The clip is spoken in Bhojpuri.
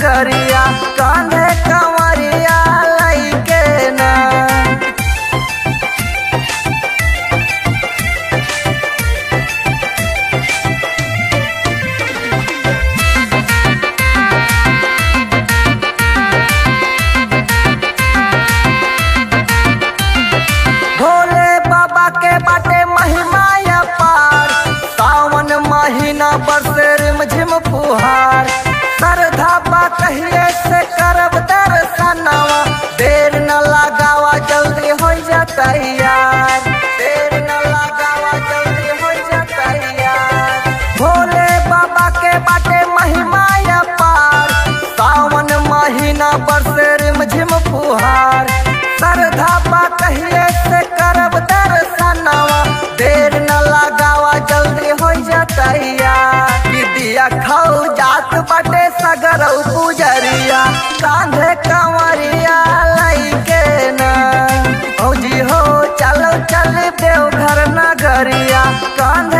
नगरिया कांधे कंवरिया लैके ना भोले बाबा के बाटे महिमा पार सावन महीना बरसे रिमझिम फुहार श्रद्धा बा कहिए से करब दर्शनवा देर न लगावा जल्दी हो जा तैयार देर न लगावा जल्दी हो जा तैयार भोले बाबा के बाटे महिमा पार सावन महीना बरसे रिमझिम फुहार श्रद्धा बा कहिए से करब दर्शनवा देर न लगावा जल्दी हो जा तैयार कि दिया खाऊ जात बाटे सगरौ पुजरिया कांधे कंवरिया लैके ना भौजी हो चलो चल देवघर नगरिया कांधे